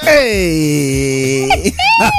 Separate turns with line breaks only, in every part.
Hey.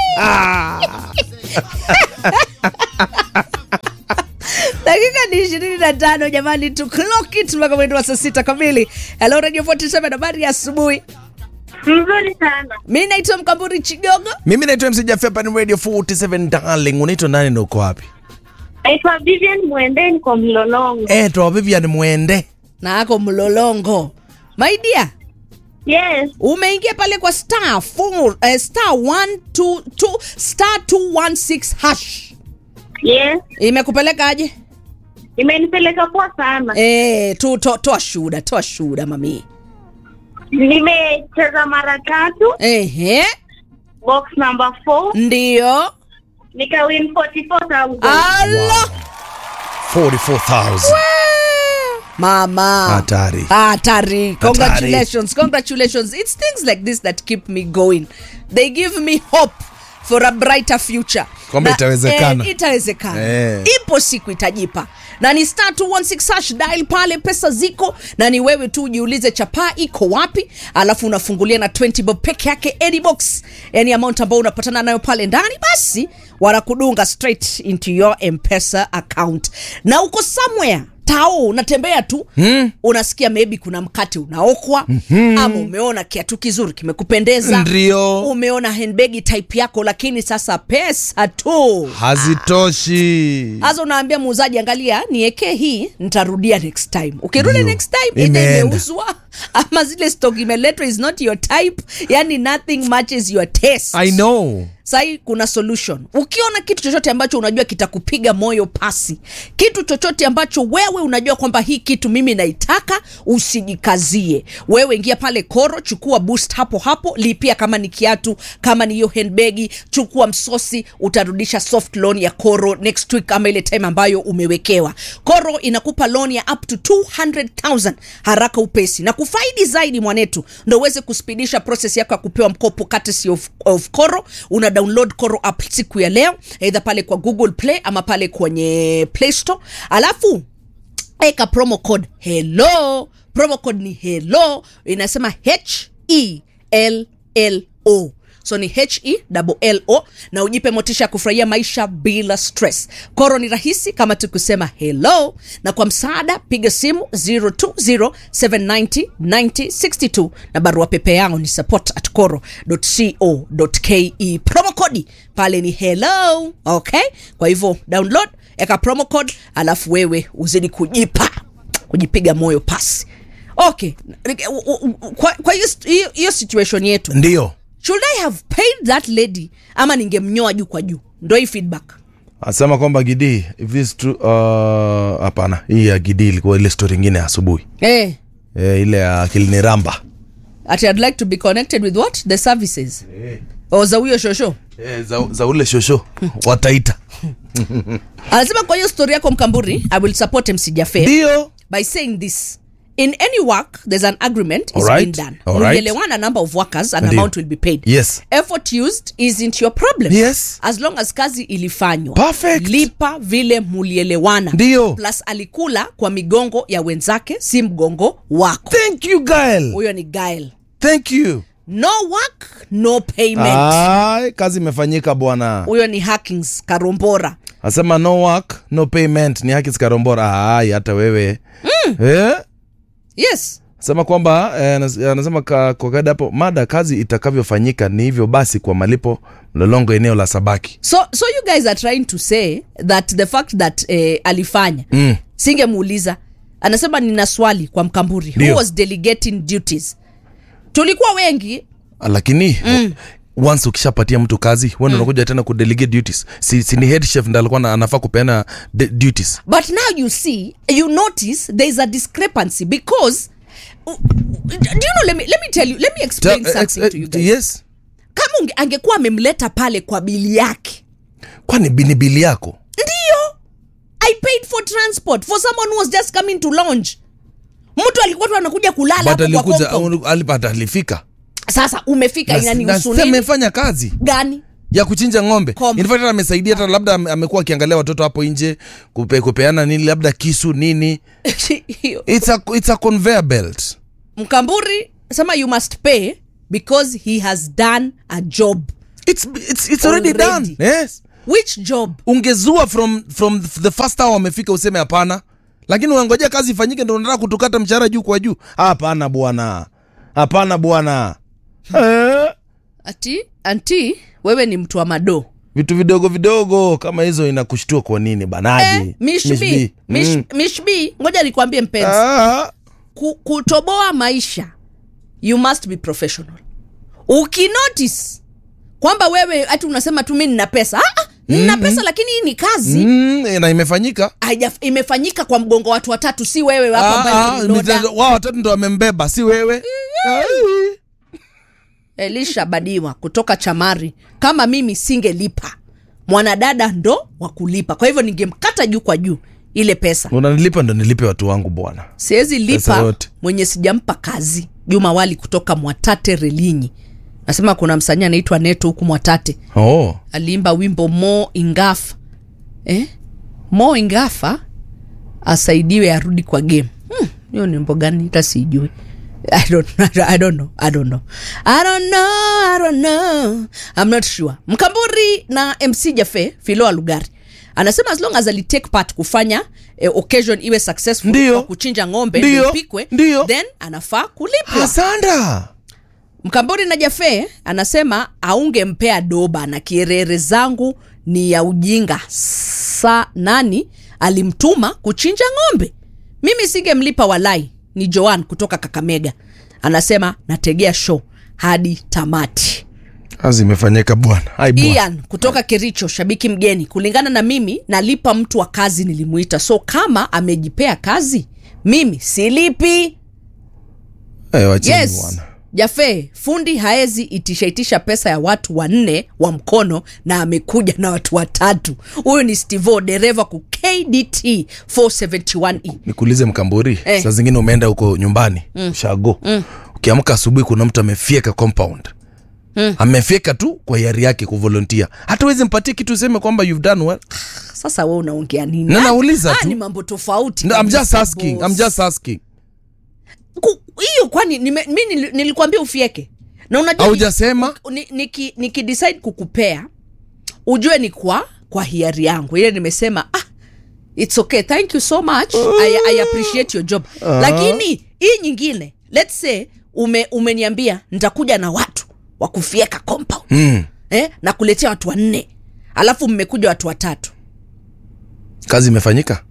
dakika ni ishirini na tano jamani tu clock it mpaka mwendo wa saa sita kamili hello radio 47 habari ya asubuhi
Mzuri sana.
mi naitwa mkamburi chigogo
mimi naitwa mc Jaffe, hapa ni radio 47 darling unaitwa nani na uko wapi
Naitwa Vivian Mwende, niko Mlolongo.
eh toa Vivian mwende
na ako mlolongo my dear
Yes,
umeingia pale kwa star four, eh, star 122 star 216 hash
yes.
imekupeleka aje
Imenipeleka poa sana.
eh, tu to, toa shuhuda toa shuhuda mami
Nimecheza mara tatu,
ehe
box number 4,
ndio
nikawin 44,000.
alo
44000
mama
Hatari.
hatari congratulations congratulations it's things like this that keep me going they give me hope for a brighter future
Kwamba
Na-
itawezekana.
eh, itawezekana
Eh.
ipo siku itajipa na ni star 216 hash dial pale pesa ziko na ni wewe tu ujiulize chapaa iko wapi alafu unafungulia na 20 bob peke yake any box yani amount ambayo unapatana nayo pale ndani basi wanakudunga straight into your mpesa account na uko somewhere tao unatembea tu mm. unasikia maybe kuna mkate unaokwa mm-hmm. ama umeona kiatu kizuri kimekupendeza
Ndio.
umeona handbagi type yako lakini sasa pesa tu
hazitoshi
sasa unaambia muuzaji angalia niekee hii nitarudia next time ukirudi
Ndio.
next time ita
Imeenda.
imeuzwa ama zile stock imeletwa is not your type yani nothing matches your taste
i know
sahii kuna solution ukiona kitu chochote ambacho unajua kitakupiga moyo pasi kitu chochote ambacho wewe unajua kwamba hii kitu mimi naitaka usijikazie wewe ingia pale koro chukua boost hapo hapo lipia kama ni kiatu kama ni hiyo handbagi chukua msosi utarudisha soft loan ya koro next week ama ile time ambayo umewekewa koro inakupa loan ya up to 200000 haraka upesi na kufaidi zaidi mwanetu ndo uweze kuspidisha proses yako ya kupewa mkopo courtesy of, of koro una download koro app siku ya leo eidha pale kwa google play ama pale kwenye play store alafu eka promo code hello promo code ni hello inasema h e l l o so ni h e l o na ujipe motisha ya kufurahia maisha bila stress koro ni rahisi kama tukusema hello na kwa msaada piga simu 020790962 na barua pepe yangu ni support at coro co ke promo kodi pale ni hello okay kwa hivyo download eka promo code alafu wewe uzidi kujipa kujipiga moyo pasi okay u- u- u- kwa kwa hiyo hiyo- hiyo situation yetu
ndio
should i have paid that lady ama ningemnyoa juu kwa juu ndo hii feedback
asema kwamba gidi if this true uh, hapana hii ya gidi ilikuwa ile story ingine ya asubuhi
eh
eh, ile ya kiliniramba
ati i'd like to be connected with what the services o za huyo shosho
eh, za, za ule shosho wataita
anasema kwa hiyo story yako mkamburi i will support msijafe
ndio
by saying this in any work there's an agreement is
Alright,
being done
alright.
Mlielewana number of workers an
Ndio.
amount will be paid
Yes.
effort used isn't your problem
Yes.
as long as kazi ilifanywa
Perfect.
lipa vile mulielewana
Ndio.
plus alikula kwa migongo ya wenzake si mgongo wako
thank you girl
huyo ni gael
thank you
no work no payment
Ay, kazi imefanyika bwana
huyo ni hackings karombora
asema no work no payment ni haki zikarombora Ay, hata wewe mm. eh?
yes
sema kwamba eh, anas- anasema ka- kwa kawaida hapo mada kazi itakavyofanyika ni hivyo basi kwa malipo mlolongo eneo la sabaki
so so you guys are trying to say that the fact that eh, alifanya
mm.
singemuuliza anasema nina swali kwa mkamburi
Ndio.
who was delegating duties tulikuwa wengi
lakini mm. once ukishapatia mtu kazi wenda mm. unakuja tena kudelegate duties si, si ni head chef ndo alikuwa na- anafaa kupeana de- duties
but now you see you notice there is a discrepancy because do you know let me, let me tell you let me explain
Ta-
something
eh,
to you
eh,
guys
yes
kama unge, angekuwa amemleta pale kwa bili yake
kwani bini bili yako
ndio i paid for transport for someone who was just coming to lounge mtu alikuwa tu anakuja kulala
but
hapo kwa
alikuja
compound.
alipata alifika
sasa umefika
Na-
inani
na
husu
si
nini
amefanya kazi
gani
ya kuchinja ng'ombe
Kom-
In fact, hata amesaidia hata labda ame- amekuwa akiangalia watoto hapo nje kupe, kupeana nini labda kisu nini
Hiyo.
it's a, it's a conveyor belt
mkamburi sema you must pay because he has done a job
it's, it's, it's already,
Already.
done yes
which job
ungezua from from the first hour wamefika useme hapana lakini unangojea kazi ifanyike ndo unataka kutukata mshahara juu kwa juu hapana bwana hapana bwana eh.
ati anti wewe ni mtu wa madoo
vitu vidogo vidogo kama hizo inakushtua kwa nini banaji
eh, mishbi mish,
Mm.
mishbi ngoja nikwambie mpenzi
Ah,
ku, kutoboa maisha you must be professional ukinotice kwamba wewe hati unasema tu mi nina pesa ah, ah, nina pesa lakini hii ni kazi
mm, na imefanyika
Haija, imefanyika kwa mgongo wa watu watatu si wewe wapo
Ah,
ambaye
ah,
ni loda.
mitendo- wao watatu ndo wamembeba si wewe Ai.
elisha badiwa kutoka chamari kama mimi singelipa mwanadada ndo wa kulipa kwa hivyo ningemkata juu kwa juu ile pesa
unanilipa ndo nilipe watu wangu bwana
siwezi
Pesa
lipa
yote.
mwenye sijampa kazi juma wali kutoka mwatate relinyi nasema kuna msanii anaitwa neto huku mwatate
oh.
aliimba wimbo mo ingafa eh? mo ingafa asaidiwe arudi kwa game Hmm, hiyo ni wimbo gani hata sijui I don't, I don't know, I don't know. I don't know, I don't know. I'm not sure. Mkamburi na MC Jafe Filoa Lugari anasema as long as alitake part kufanya eh, occasion iwe successful
Ndio.
kwa kuchinja ng'ombe
Ndio.
ndio ipikwe
Ndio.
then anafaa kulipwa.
asanda
Mkambori na Jafe anasema aungempea doba na kierere zangu ni ya ujinga. Sa nani alimtuma kuchinja ng'ombe? Mimi singemlipa walai. Ni Joan kutoka Kakamega anasema nategea show hadi tamati.
kazi imefanyika bwana Ai, bwana.
Ian kutoka Kericho, shabiki mgeni. Kulingana na mimi, nalipa mtu wa kazi nilimuita, so kama amejipea kazi mimi silipi.
Eh, wacheni
yes
bwana
jafe fundi haezi itisha itisha pesa ya watu wanne wa mkono na amekuja na watu watatu huyu ni stivo dereva ku kdt 471e
nikuulize mkamburi
Eh.
saa zingine umeenda huko nyumbani mm. shago mm. ukiamka asubuhi kuna mtu amefieka compound mm. amefieka tu kwa hiari yake kuvolontia hata uwezi mpatie kitu useme kwamba you've done well
sasa we unaongea nini
Na nauliza
Ah,
tu.
ni mambo tofauti
no, I'm
kabisa,
just asking
boss.
I'm just asking
Ku- hiyo kwani nime- mi nili- nilikwambia ufieke na unajua ni-
haujasema
ni- niki- nikidecide kukupea ujue ni kwa kwa hiari yangu ile nimesema ah, its okay thank you so much I, I appreciate your job lakini hii nyingine let's say ume, umeniambia nitakuja na watu wa kufieka compound
mm.
eh, na kuletea watu wanne alafu mmekuja watu watatu
kazi imefanyika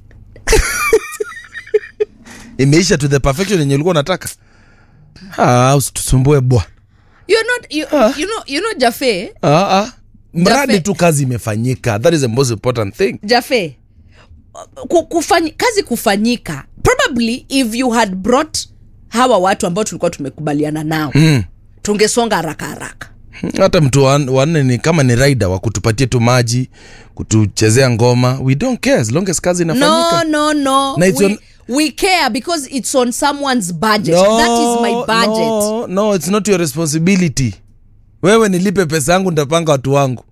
imeisha to the perfection yenye ulikuwa unataka ah, usitusumbue bwana
you're not, you, you know, you know jafe
ah, ah. mradi
Jafe-
tu kazi imefanyika that is the most important thing
jafe ku- kufanyi, kazi kufanyika probably if you had brought hawa watu ambao tulikuwa tumekubaliana nao
mm.
tungesonga haraka haraka
hata mtu wa- wanne ni kama ni raida wa kutupatia tu maji kutuchezea ngoma we don't care as long as kazi
no
inafanyika
no no
Na it's
we,
on-
we care because it's on someone's budget that is my budget
no, no, it's not your responsibility wewe nilipe pesa yangu nitapanga watu wangu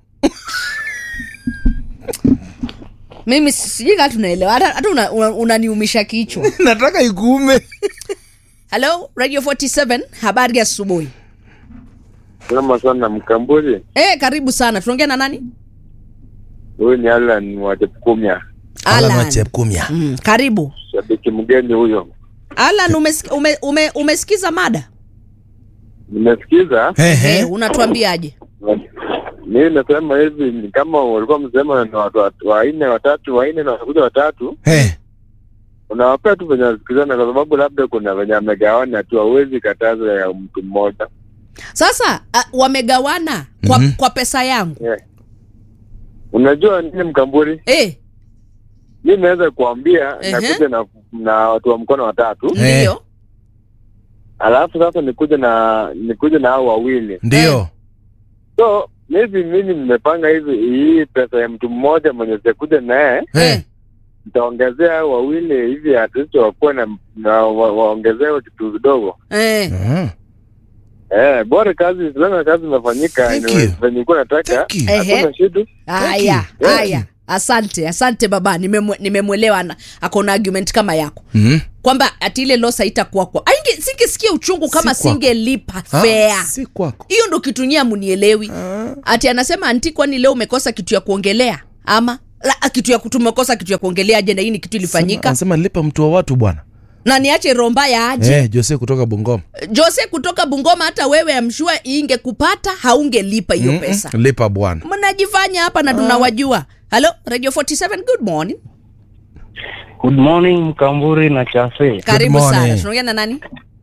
mimi si- sijui kaa tunaelewa hata hata unaniumisha una, unaniumisha kichwa
nataka ikuume
hello radio 47 habari ya asubuhi
Salama sana Mkamburi.
eh karibu sana tunaongea na nani
Huyu ni Alan wa Jepkumya,
Alan wa
alan
Chepkumya.
mm, karibu
shabiki mgeni huyo.
alan umesikiza ume, ume, umesikiza mada
Nimesikiza
Ehe.
eh, unatuambiaje
mimi nasema hivi, ni kama walikuwa msema ni watu watu wanne watatu wanne na wanakuja watatu,
Eh.
unawapea tu venye wasikizana, kwa sababu labda kuna venye amegawana tu, hauwezi kataza ya mtu mmoja.
sasa uh, wamegawana kwa,
Mhm.
kwa pesa yangu
Yeah. Unajua nini Mkamburi,
eh,
mi naweza kuambia
Ehe.
nakuja na na watu wa mkono watatu,
Eh.
ndio
alafu sasa nikuja na nikuja na hao wawili
ndio
so maybe mimi nimepanga hivi hii pesa ya mtu mmoja mwenye sitakuja naye
Eh.
nitaongezea hao wawili hivi at least wakuwe na, na wa, waongezewe kitu kidogo
eh.
Mhm.
eh, bora kazi silana kazi imefanyika
Thank
ina-
you.
venye ilikuwa nataka
Thank you.
Ehe.
hakuna shida
haya
you.
haya asante asante baba nimemwe- nimemwelewa na akona argument kama yako
Mhm.
kwamba ati ile loss haitakuwa kwa Ainge- singesikia uchungu kama
Si kwako.
singelipa
Ah,
fea
si kwako
hiyo ndo kitu nyia munielewi ati anasema anti kwani leo umekosa kitu ya kuongelea ama la, kitu ya tumekosa kitu ya kuongelea je na hii ni kitu ilifanyika
anasema lipa mtu wa watu bwana
na niache romba ya aje
eh, jose kutoka bungoma
jose kutoka bungoma hata wewe amshua ingekupata haungelipa hiyo pesa
lipa bwana
mnajifanya hapa na tunawajua halo radio 47 good morning
Good morning Mkamburi na Chafe.
karibu
morning.
sana tunaongea na nani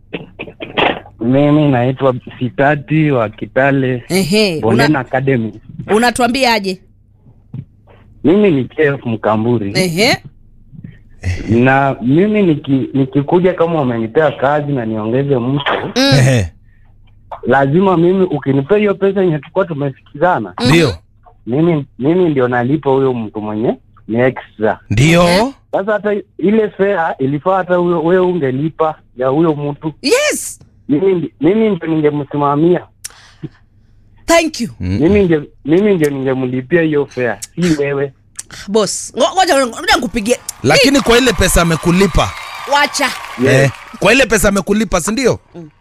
Mimi naitwa Sitati wa Kitale
ehe
Bonden
una,
Academy.
unatuambiaje
Mimi ni chef Mkamburi
ehe
na mimi niki, nikikuja kama umenipea kazi na niongeze mtu,
Ehe,
lazima mimi ukinipea hiyo pesa yenye tulikuwa tumesikizana,
ndio
mimi mimi ndio nalipa huyo mtu mwenye ni extra.
ndio
Sasa hata ile fare ilifaa hata huyo wewe ungelipa ya huyo mtu,
yes
mimi ndi- mimi ndio ningemsimamia
thank you
mimi ndio mimi ndio ningemlipia hiyo fare, si wewe.
boss Ngo- ngoja ngoja nikupigie
lakini kwa ile pesa amekulipa
wacha
Yes.
eh, kwa ile pesa amekulipa si ndio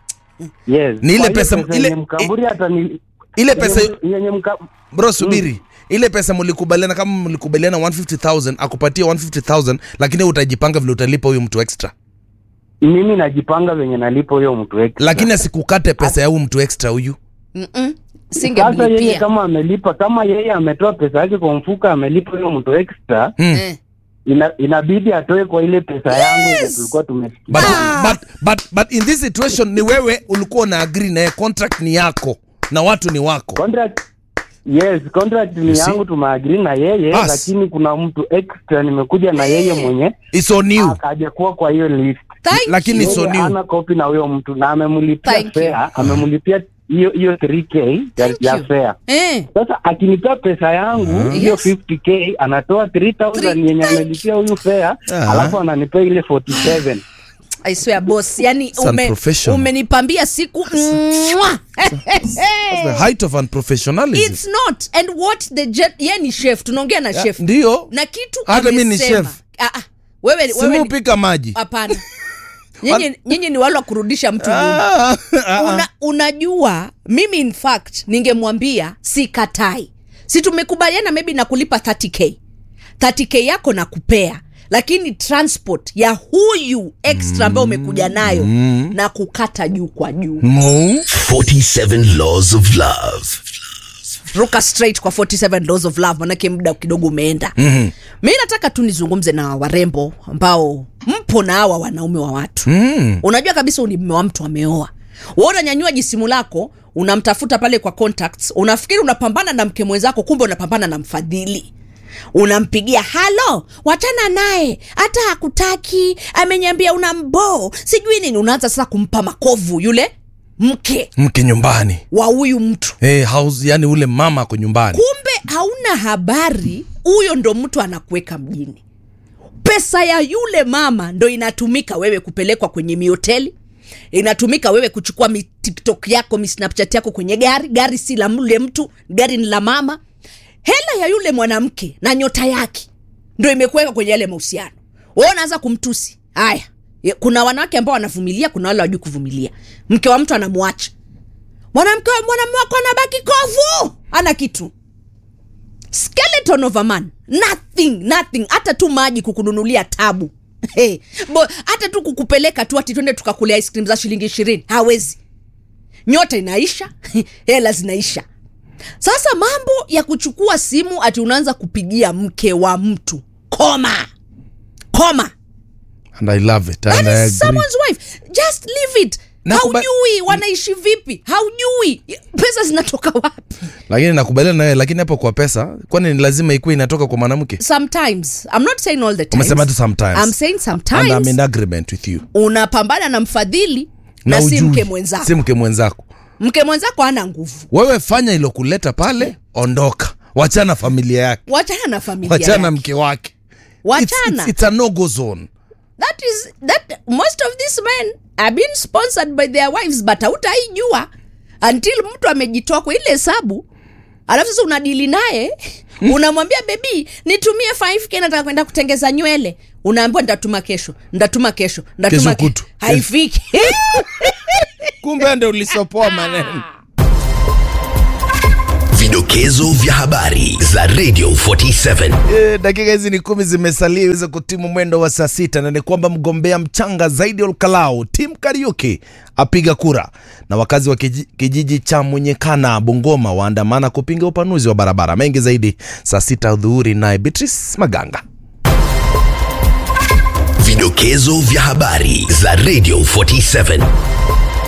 Yes.
Ni ile
Kwa hiyo
pesa- ile-
yenye mkamburi hata ni
ile pesa
yenye- yenye mka
bro subiri ile pesa mlikubaliana kama mlikubaliana 150000 akupatia 150000 lakini wewe utajipanga vile utalipa huyu mtu extra
mimi najipanga venye nalipo huyo mtu extra.
lakini asikukate pesa ya huyu mtu extra huyu
Mm-mm.
sasa yeye
singemlipia
kama amelipa kama yeye ametoa pesa yake kwa mfuko amelipa huyo mtu extra
mm.
Eh.
ina, inabidi atoe kwa ile pesa yangu yenye
Yes.
tulikuwa tumesikia.
but,
Ah.
but, but, but in this situation ni wewe ulikuwa una agree naye contract ni yako na watu ni wako
Contract Yes, contract
You
ni
see?
yangu tumeagree na yeye
As.
lakini kuna mtu extra nimekuja na yeye mwenye
It's on you
akajakuwa kwa hiyo list.
Thank
lakini
you.
it's on
Yeye
you
hana kopi na huyo mtu na amemlipia
Thank you.
fare, amemlipia hiyo hiyo 3k ya,
Thank
ya
you.
fare.
Eh.
Sasa akinipea pesa yangu hiyo
Yes.
50k anatoa 3000 yenye amelipia huyu fare,
Ah.
alafu ananipea ile 47.
I swear boss yani
It's
ume,
unprofessional.
umenipambia siku Mwah!
the height of unprofessionalism
it's not and what the jet ye ni chef tunaongea na chef
ndio
na kitu
Hata mi ni
amesema.
chef.
Ah, ah. wewe, wewe
simu
ni-
upika maji
hapana nyinyi nyinyi ni wale wa kurudisha mtu nyuma
Ah, ah,
Una, unajua mimi in fact ningemwambia sikatai si tumekubaliana maybe na kulipa 30k 30k yako na kupea lakini transport ya huyu extra ambayo umekuja nayo na kukata juu kwa juu
mm.
47 Laws of Love.
ruka straight kwa 47 laws of love manake muda kidogo umeenda mm-hmm. mi nataka tu nizungumze na warembo ambao mpo na hawa wanaume wa watu
Mm.
unajua kabisa uni mme wa mtu ameoa wewe unanyanyua jisimu lako unamtafuta pale kwa contacts unafikiri unapambana na mke mwenzako kumbe unapambana na mfadhili unampigia halo wachana naye hata hakutaki amenyambia una mboo sijui nini unaanza sasa kumpa makovu yule mke
mke nyumbani
wa huyu mtu
hey, house, yani ule mama ako nyumbani
kumbe hauna habari huyo ndo mtu anakuweka mjini pesa ya yule mama ndo inatumika wewe kupelekwa kwenye mihoteli inatumika wewe kuchukua mi tiktok yako mi snapchat yako kwenye gari gari si la yule mtu gari ni la mama hela ya yule mwanamke na nyota yake ndo imekuweka kwenye yale mahusiano wewe unaanza kumtusi haya Ye- kuna wanawake ambao wanavumilia kuna wale wajui kuvumilia mke wa mtu anamwacha mwanamke wa- mwanamume wako anabaki kovu ana kitu skeleton of a man nothing nothing hata tu maji kukununulia tabu Hey, bo, hata tu kukupeleka tu ati twende tukakulia ice cream za shilingi ishirini hawezi nyota inaisha hela zinaisha sasa mambo ya kuchukua simu ati unaanza kupigia mke wa mtu koma koma
and i love it
That
and I
is
agree.
someone's wife just leave it
Na kuba-
haujui wanaishi vipi haujui pesa zinatoka wapi
lakini nakubaliana nawe lakini hapo kwa pesa kwani ni lazima ikuwe inatoka kwa mwanamke
sometimes i'm not saying all the time
umesema tu sometimes
i'm saying
and I'm
sometimes
in agreement with you
unapambana na mfadhili na, si
ujui.
mke mwenzako
si mke mwenzako
mke mwenzako hana nguvu
wewe fanya ilokuleta pale ondoka wachana familia yake
wachana na familia
wachana
yake.
mke wake
wachana
it's, it's, it's a no go zone
that is that most of these men are being sponsored by their wives but hautaijua until mtu amejitoa kwa ile hesabu alafu sasa unadili naye unamwambia bebi nitumie 5k nataka kwenda kutengeza nywele unaambiwa ndatuma kesho ndatuma kesho ndatuma
Kesho
ke-
kutu.
haifiki
kumbe ndo ulisopoa maneno
Vidokezo vya habari za Radio 47.
E, dakika hizi ni kumi zimesalia iweze kutimu mwendo wa saa sita na ni kwamba mgombea mchanga zaidi Olkalau Tim Kariuki apiga kura na wakazi wa kiji- kijiji cha Munyekana Bungoma waandamana kupinga upanuzi wa barabara. Mengi zaidi saa sita dhuhuri, naye Beatrice Maganga.
Vidokezo vya habari za Radio 47.